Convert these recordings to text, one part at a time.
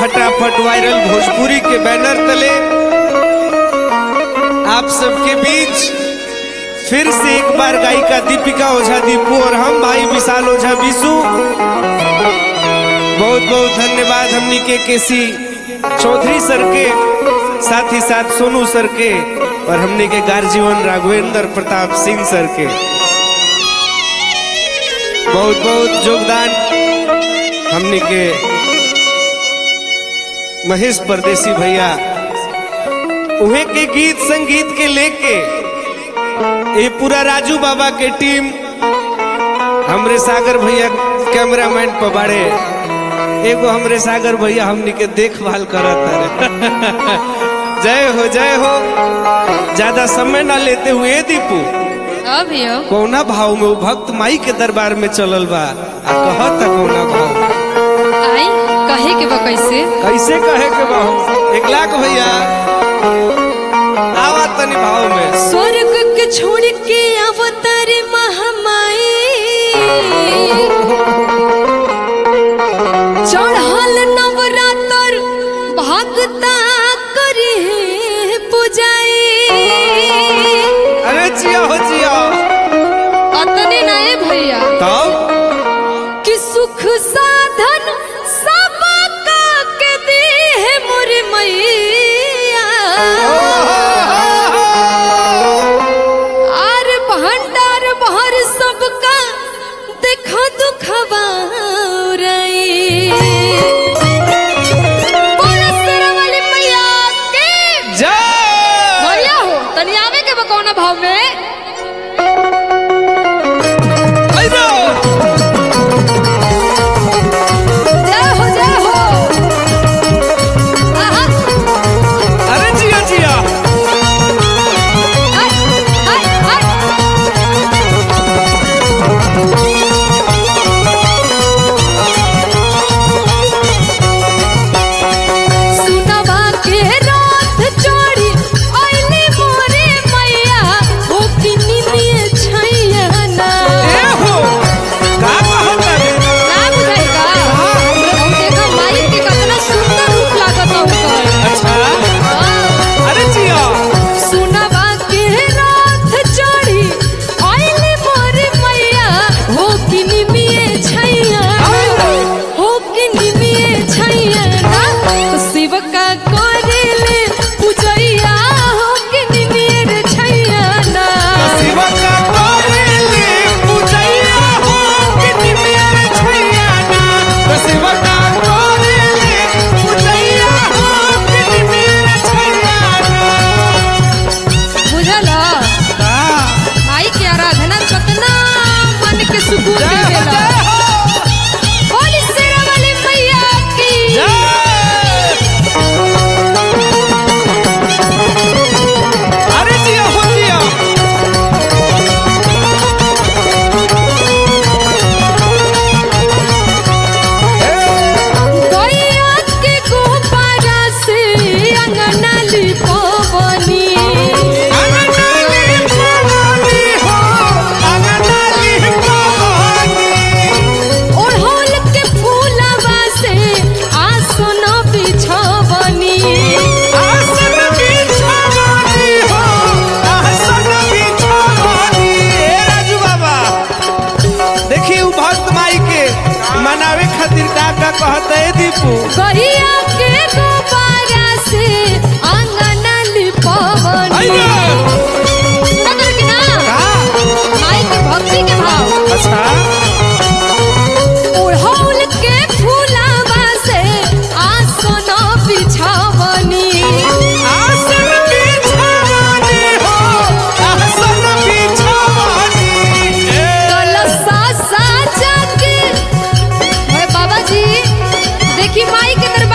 फटाफट वायरल भोजपुरी के बैनर तले आप सबके बीच फिर से एक बार गायिका दीपिका ओझा दीपू और हम भाई विशाल ओझा विशु बहुत बहुत धन्यवाद हमनी के केसी चौधरी सर के साथ ही साथ सोनू सर के और हमने के गार्जीवन राघवेंद्र प्रताप सिंह सर के बहुत बहुत योगदान हमने के महेश परदेसी भैया उहे के गीत संगीत के लेके ये पूरा राजू बाबा के टीम हमरे सागर भैया कैमरामैन पर बाड़े एगो हमरे सागर भैया हमनी के देखभाल करत रहे जय हो जय हो ज्यादा समय ना लेते हुए दीपू अभी हो कौना भाव में वो भक्त माई के दरबार में चलल बा आ कहता कौना भाव में आई कहे के बा कैसे कैसे कहे के भाव एक लाख भैया आवा तनी भाव में स्वर्ग के छोड़ के अवतार महामाई चढ़ल नवरात्र भक्ता करे पूजाई अरे जिया हो जिया अतने नए भैया तब कि सुख साधन सब का के दी है मोर मैया आर भंडार भर सबका देखो दुखवा जय भैया हो तनी आवे के बा कौना भाव में अइरो जय हो जय हो आहा अरे जिया जिया हाय हाय हाय सुनवा के रात चोरी आइली मोरे मैया हो कि निनिए छैया ना ए हो का कहता रे ना बुझाइगा हम देखा माई के कितना सुंदर रूप लागत ओकर अच्छा हाँ। अरे जिया सुनवा के रात चढ़ी आइले मोर मैया हो कि निमिए छैया हो कि निमिए छैया ना तो शिव का करेले पूजैया हो कि निमिए रे छैया ना शिव का करेले पूजैया हो कि मेरे छैया ना तो शिव का करेले पूजैया हो कि मेरे छैया ना बुझला का माई के आराधना कितना मन के सुकून देवेला बोली शेरा वाली मैया की अरे जिया हो जिया गैया के गोपारा से अंगना लिपवनी अंगनाली पवानी हो अंगनाली पवानी ओढ़ौल के फूलवा से आसन बिछवनी आसन बिछवानी हो आसन बिछवानी ए राजू बाबा देखी उ भक्त माई के मनावे खातिर का का कहत है दीपू गैया के गोपारा से अंगना लिपवनी अइया सुनत कि ना का माई के भक्ति के भाव अच्छा ओढ़ौल के फूलवा से आसन बिछवनी आसन बिछवानी हो आसन बिछवानी ए कलशा साजा के ओए बाबा जी देखी माई के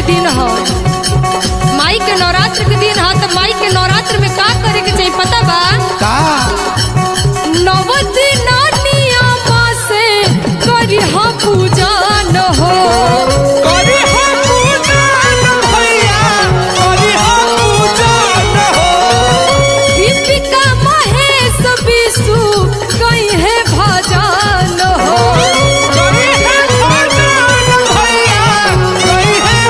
दिन ह माई के नवरात्र के दिन ह तो माई के नवरात्र में का करे के चाहिए पता बा का नव दिन नियमा से करी ह पूजा न हो करी हो पूजन भैया करी हो पूजन हो दीपिका महेश विशु कहीं है भजन हो करी है भजन भैया करी है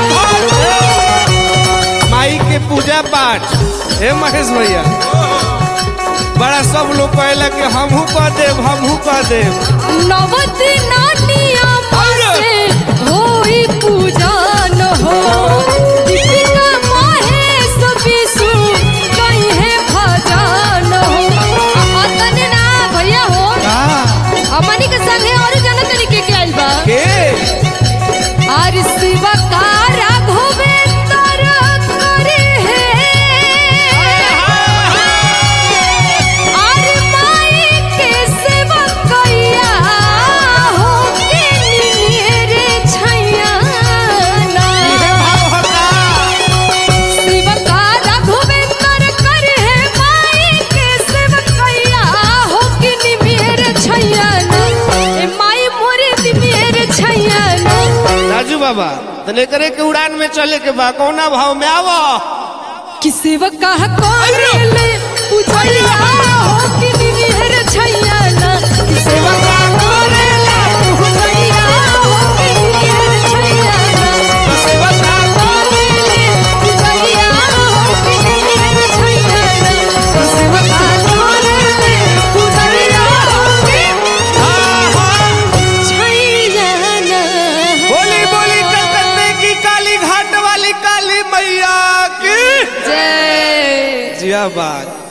भजन माई के पूजा पाठ हे महेश भैया बड़ा सब लोग कहला कि हमहू कह देव हमहू कह देव नव दिन नियमा से होई पूजा न हो दीपिका महेश विशु कहीं है भजन हो अतने ना भैया हो का हमनी के संगे और जन तरीके के आइल बा के आर शिवा का राघवेंद्र करे है आर माई के सेवा कैया हो के निरे छैया ना इहे भाव हका शिव का राघवेंद्र करे है माई के सेवा कैया हो के निरे छैया ना ए माई मोरे निरे छैया ना राजू बाबा तने करे के उड़ान में चले के बा कौना भाव में आवो किसी कह कोरेले पूछलिया हो कि निहर छैया ना किसी कह कोरेले पूछलिया हो कि निहर छैया ना किसी कह कोरेले पूछलिया हो कि निहर छैया ना किसी कह कोरेले पूछलिया हो कि छैया ना बोली बोली कलकत्ते की काली घाट वाली काली मैया की जय जिया बात